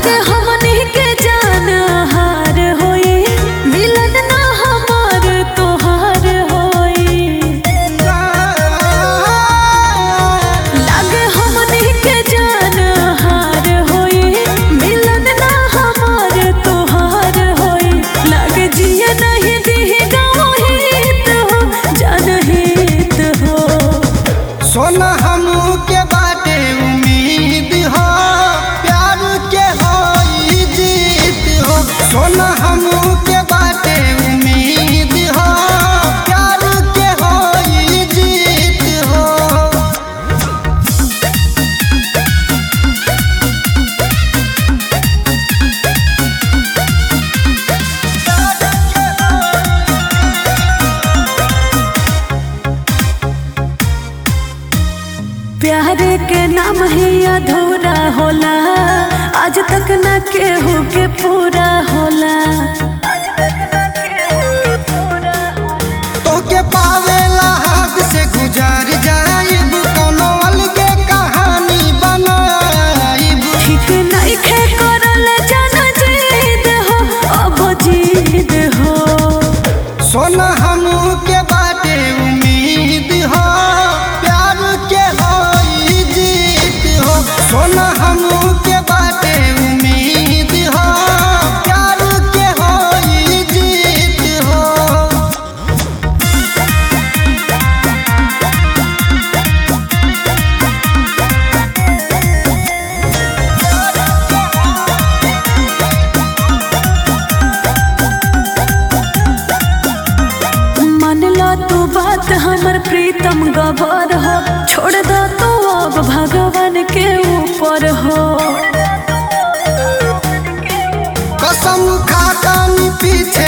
लागे हमनी के जान हार होई मिलन ना हमार तोहार होई लागे हमनी के जान हार होई मिलन ना हमार तोहार होई लागे जिया नहीं दिही गाँव हित हो जनहित हो सोना हमू के बाटे उम्मीद हो प्यार के होई जीत हो सोना हमू के बाटे उम्मीद हो प्यार के होई जीत हो प्यार के नाम ही अधूरा होला आज तक न केहू के पूरा होला तोके पावेला हाथ से गुजार जाइब कोनो अलगे कहानी बनाइब ठीक नहीं खे करल जन जीद हो अब जीद हो सोना हमू के बाटे उम्मीद हो प्यार के होई जीत हो सोना हमू के बाटे उम्मीद हो प्यार के होई जीत हो मान लो तू बात हमर प्रीतम गबर हो छोड़ दो तू अब भगवान के ऊपर हो कसम खाता नी पीछे